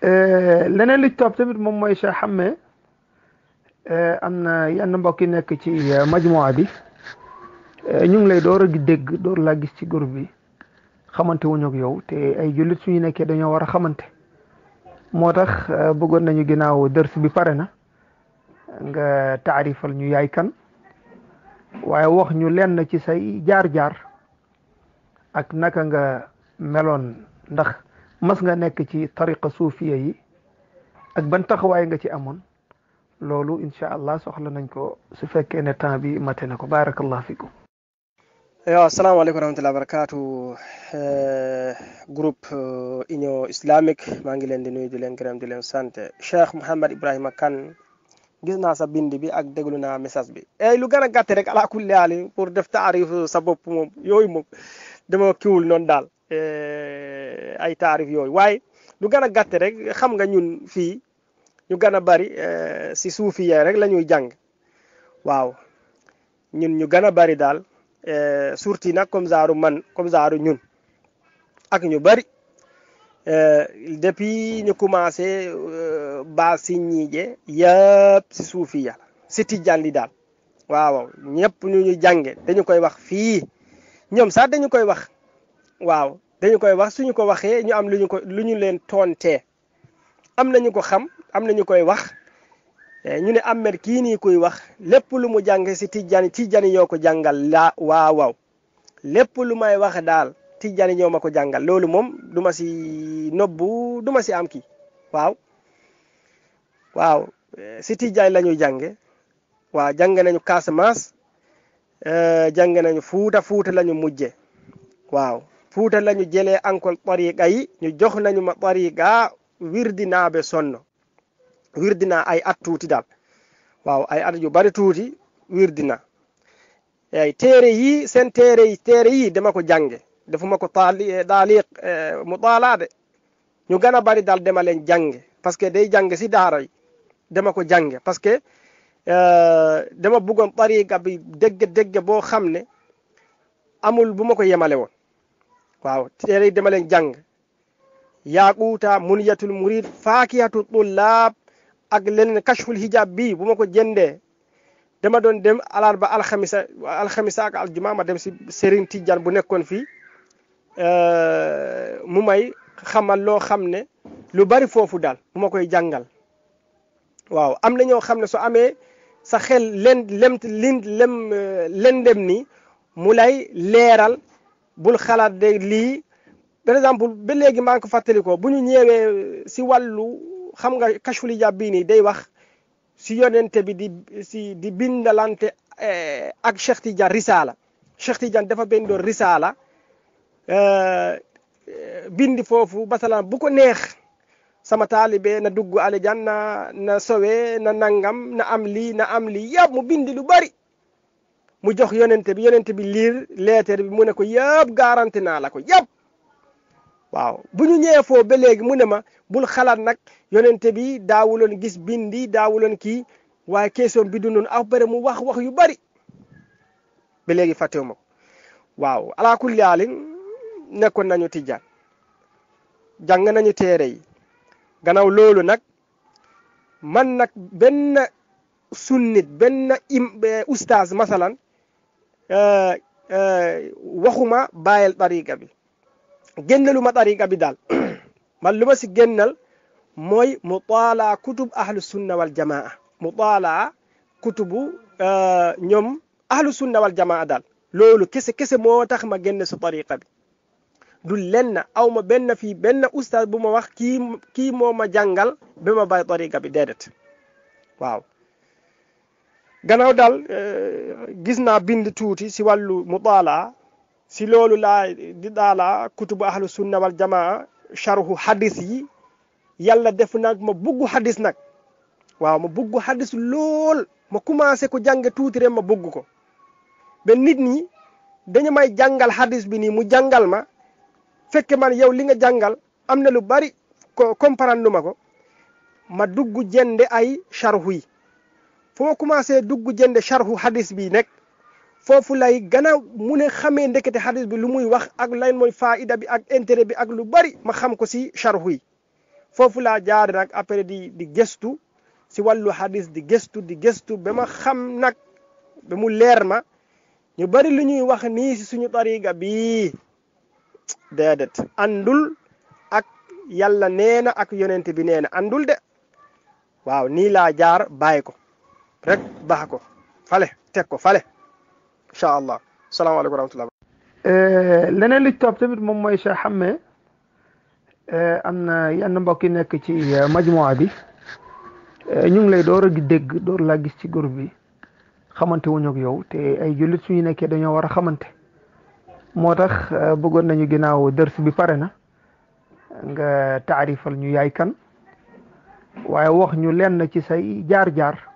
leneen li topp tamit moom mooy Cheikh Xamme am na yenn mbokk yi nekk ci majmuwa bi ñu ngi lay door a dégg door laa gis ci groupe bi xamante wuñu ak yow te ay jullit suñu nekkee dañoo war a xamante moo tax bëggoon nañu ginnaaw dërs bi pare na nga taarifal ñu yaay kan waaye wax ñu lenn ci say jaar-jaar ak naka nga meloon ndax mas nga nekk ci tariqa suufiya yi ak ban taxawaay nga ci amoon loolu incha allah soxla nañ ko su fekkee ne temps bi mate na ko barakallah fikum yo asalaamaaleykum wa rahmatulah barakatu groupe union islamique maa ngi leen di nuyu di leen gërëm di leen sant Cheikh Mouhamed Ibrahima Kane gis naa sa bind bi ak déglu naa message bi ey lu gën a gàtt rek ala kulli haal pour def taarif sa bopp moom yooyu moom dama kiwul noonu daal ay taarif yooyu waaye lu gën a gàtt rek xam nga ñun fii ñu gën a bari si suufiya rek la ñuy jàng waaw ñun ñu gën a bari daal surtout nag comme zaaru man comme zaaru ñun ak ñu bari depuis ñu commencé ba si ñiije yëpp si suufiya la si tijaan li daal waaw ñëpp ñu ñu jànge dañu koy wax fii ñoom sax dañu koy wax waaw dañu koy wax suñu ko waxee ñu am lu ñu ko lu ñu leen toontee am nañu ko xam am nañu koy wax ñu ne Ahmed kii nii koy wax lépp lu mu jàng si tijjani tijjani ñoo ko jàngal la waaw waaw lépp lu may wax daal tijjani ñoo ma ko jàngal loolu moom du ma si nobbu du ma si am kii waaw waaw si tijjani la ñuy jànge waaw jàng nañu Casamance jàng nañu Fuuta Fuuta la ñu mujje waaw Fuuta la ñu jëlee encore tariqa yi ñu jox nañu ma tariqa wirdi naa be sonno wirdi naa ay at tuuti daal waaw ay at yu bari tuuti wirdi na ay téere yi seen téere yi téere yi dama ko jànge defuma ko taali daaliq mu taalaade ñu gën a bari daal dama leen jànge parce que day jànge si daara yi dama ko jànge parce que dama bëggoon tariqa bi dégg dégg boo xam ne amul bu ma ko yemale woon waaw téere yi dama leen jàng yaaquuta muniyatul murid faakiyatu tullaab ak leneen kashful hijab bi bu ma ko jëndee dama doon dem alarba alxamisa alxamisa ak aljuma ma dem si Serigne Tidiane bu nekkoon fii mu may xamal loo xam ne lu bari foofu daal bu ma koy jàngal waaw am na ñoo xam ne su amee sa xel len lem lin lem lendem ni mu lay leeral bul xalaat de lii par exemple ba léegi maa ngi ko fàttalikoo bu ñu ñëwee si wàllu xam nga kashful hijab bii nii day wax si yonente bi di si di bindalante ak Cheikh Tidiane risaala Cheikh Tidiane dafa bindoon risaala bindi foofu basalaan bu ko neex sama taalibe na dugg aljanna na sowe na nangam na am lii na am lii yëpp mu bindi lu bari mu jox yonente bi yonente bi liir leetar bi mu ne ko yëpp garanti naa la ko yëpp waaw bu ñu ñëwee foofu ba léegi mu ne ma bul xalaat nag yonente bi daawuloon gis bindi daawuloon kii waaye question bi du noonu après mu wax wax yu bari ba léegi fàttewu ma ko waaw ala kulli haalin nekkoon nañu tijjaan jàng nañu téere yi gannaaw loolu nag man nag benn sunnit benn im ustaaz masalan waxuma bàyyil tariqa bi génnalu ma tariqa bi daal man lu ma si génnal mooy mutaalaa kutub ahlu sunna wal jamaa mutaalaa kutubu ñoom ahlu sunna wal jamaa daal loolu kese kese moo tax ma génn si tariqa bi du lenn aw ma benn fii benn ustaaz bu ma wax kii kii moo ma jàngal ba ma bàyyi tariqa bi déedéet waaw gannaaw daal gis naa bind tuuti si wàllu mutaalaa si loolu laa di daala kutubu ahlu sunna wal jamaa sharhu hadis yi yàlla def nag ma bugg hadis nag waaw ma bugg hadis lool ma commencé ko jàng tuuti rek ma bugg ko ba nit ñi dañu may jàngal hadis bi nii mu jàngal ma fekke man yow li nga jàngal am na lu bari ko comprendre ma ko ma dugg jënde ay sharhu yi fu ma commencé dugg jënde sharhu hadis bi nekk foofu lay gën a mu ne xamee ndekete hadis bi lu muy wax ak lan mooy faida bi ak intérêt bi ak lu bari ma xam ko si sharhu yi foofu laa jaar nag après di di gëstu si wàllu hadis di gëstu di gëstu ba ma xam nag ba mu leer ma ñu bari lu ñuy wax nii si suñu tariga bii déedéet andul ak yàlla nee na ak yonent bi nee na andul de waaw nii laa jaar bàyyi ko rek baax ko fale teg ko fale incha allah salaamaaleykum wa rahmatullah leneen li ci topp tamit moom mooy Cheikh Xamme am na yenn mbokk yi nekk ci majmua bi ñu ngi lay door a dégg door laa gis ci groupe bi xamante wuñu ak yow te ay jullit suñu nekkee dañoo war a xamante moo tax bëggoon nañu ginnaaw dërs bi pare na nga taarifal ñu yaay kan waaye wax ñu lenn ci say jaar-jaar